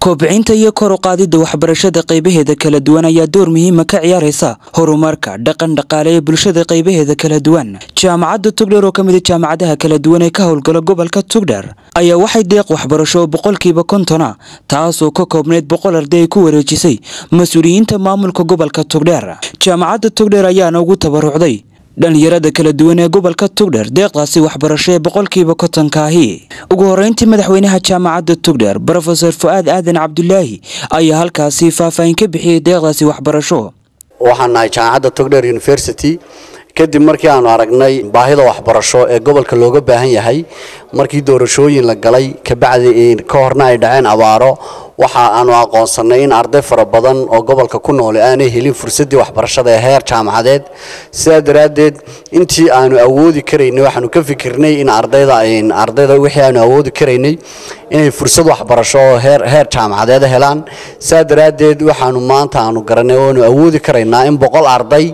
koobcinta iyo kor u qaadidda waxbarashada qaybaheeda kala duwan ayaa door muhiima ka ciyaaraysa horumarka dhaqan dhaqaale ee bulshada qaybaheeda kala duwan jaamacadda tugdher oo ka mid a jaamacadaha kala duwan ee ka howlgala gobolka tugdher ayaa waxay deeq waxbarasho oo boqolkiiba kontona taasoo ka koobnayd boqol arday ay ku wareejisay mas-uuliyiinta maamulka gobolka tugdher jaamacadda tugdher ayaana ugu tabarucday dhalinyarada kala duwan ee gobolka tugdher deeqdaasi waxbarasho ee boqolkiiba kontonkaahi ugu horeyntii madaxweynaha jaamacadda tugdher brofesor fu-aad aadan cabdulaahi ayaa halkaasi faahfaahin ka bixiyey deeqdaasi waxbarasho waxaan nahay jaamacadda tugdher university kadib markii aanu aragnay baahida waxbarasho ee gobolka looga baahan yahay markii doorashooyin la galay kabacdi ka horna ay dhaceen abaaro waxa aanu aqoonsanay in arday fara badan oo gobolka ku nool aanay helin fursadii waxbarashada ee heer jaamacadeed sidaa daraaddeed intii aanu awoodi karaynay waxaanu ka fikirnay in ardayda ardayda wixii aanu awoodi karaynay inay fursad waxbarasho oo heer heer jaamacadeed helaan sidaa daraaddeed waxaanu maanta aanu garanay oo aanu awoodi karaynaa in boqol arday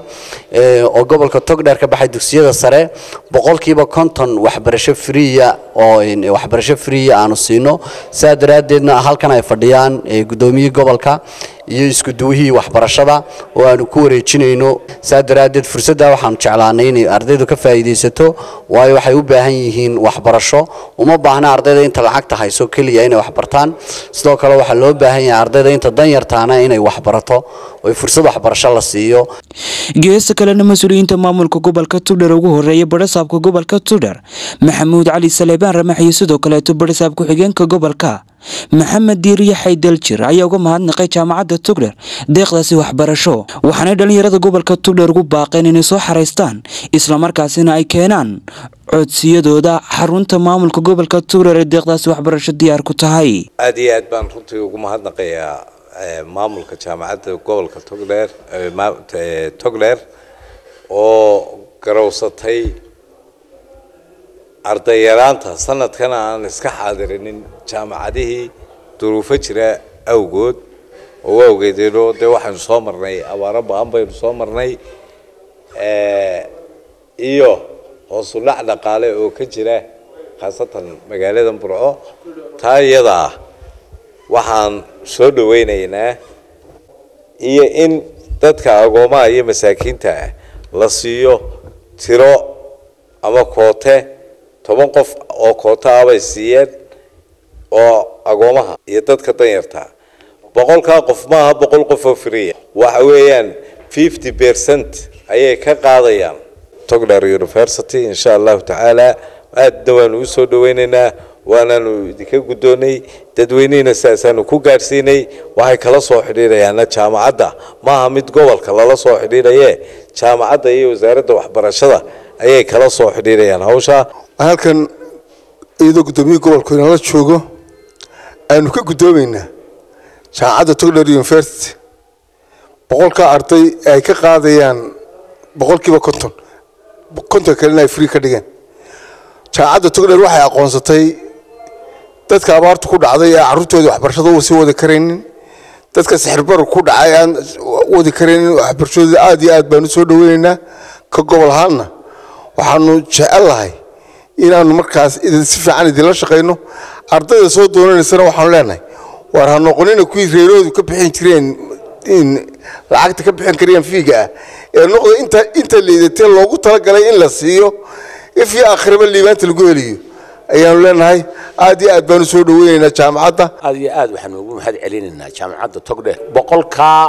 oo gobolka togdheer ka baxay dugsiyada sare boqolkiiba konton waxbarasho friya oo waxbarasho friya aanu siino sidaa daraaddeedna halkan ay fadhiyaan guddoomiyihii gobolka iyo isku duwihii waxbarashada oo aanu ku wareejinayno saa daraaddeed fursadda waxaanu jeclaanay inay ardaydu ka faa'iidaysato waayo waxay u baahan yihiin waxbarasho uma baahna ardayda inta lacagta hayso keliya inay waxbartaan sidoo kale waxaa loo baahan yahay ardayda inta danyartaana inay waxbarato oo fursad waxbarasho la siiyo geesta kalena mas-uuliyiinta maamulka gobolka tugdher ugu horeeya badhasaabka gobolka tugdher maxamuud cali saleebaan ramax iyo sidoo kaleeto badhasaab ku-xigeenka gobolka maxamed diiriye xaydaljir ayaa uga mahadnaqay jaamacadda tugdher deeqdaasi waxbarasho waxaanay dhallinyarada gobolka tugdher ugu baaqeen inay soo xaraystaan islamarkaasina ay keenaan codsiyadooda xarunta maamulka gobolka tugdher ee deeqdaasi waxbarasho diyaar ku tahay aada iyo aad baan runtii ugu mahadnaqayaa maamulka jaamacadda gobolka togdheer togdheer oo garowsatay ardayyaraanta sanadkana aan iska xaadirinin jaamacadihii duruufo jira awgood oo awgeedeenoo dee waxaynu soo marnay abaaro ba-an baynu soo marnay iyo hoosu dhac dhaqaale oo ka jira khaasatan magaalada burco taa iyada ah waxaan soo dhaweynaynaa iyo in dadka agoomaha iyo masaakiinta ah la siiyo tiro ama koote toban qof oo koota ah bay siiyeen oo agoomaha iyo dadka danyarta boqolkaa qof maaha boqol qof oo friya waxa weeyaan fifty percent ayay ka qaadayaan togler university insha allahu tacaala aadna waanu usoo dhaweynaynaa waanaanu idinka guddoonay dadweynihina sidaasaanu ku gaadhsiinay waxay kala soo xidhiidhayaana jaamacadda maaha mid gobolka lala soo xidhiidhaye jaamacadda iyo wasaaradda waxbarashada ayay kala soo xidhiidhayaan hawshaa halkan iyadoo guddoomiyihii gobolku inala joogo aynu ka guddoomaynaa jaamacadda togler university boqolkaa arday ay ka qaadayaan boqolkiiba konton konton kalena ay free ka dhigeen jaamacadda togler waxay aqoonsatay dadka abaartu ku dhacday ee carruurtooda waxbarashada u sii wadi karaynin dadka sixirbaru ku dhacay aan wadi karaynin waxbarashadooda aada iyo aad baanu soo dhaweynaynaa ka gobol ahaanna waxaanu jecellahay inaanu markaas si fiican idinla shaqayno ardayda soo doonanaysana waxaanu leenahay waar ha noqonina kuwii reeroodu ka bixin jireen lacagta ka bixin karayaan fiiga ah ee noqda inta inta liidatee loogu talagalay in la siiyo ifyo akhriba liibaanta lagu heliyo ayaanu leenahay aad iyo aad baanu soo dhaweynaynaa jaamacadda aad iyo aad waxaanu ugu mahad celinaynaa jaamacadda togdheer boqolkaa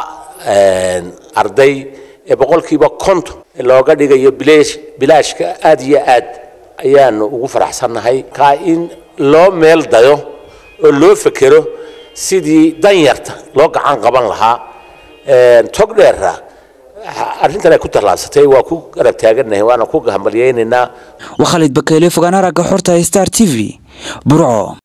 arday ee boqolkiiba konton looga dhigayo bilaash bilaashka aad iyo aad ayaanu ugu faraxsannahay kaa in loo meel dayo oo loo fekero sidii danyarta loo gacan qaban lahaa togdheera arrintan ay ku tallaabsatay waa ku garab taagannahay waana ku hambalyaynaynaa waa khalid bakeyle fogaan aragga xorta star t v burco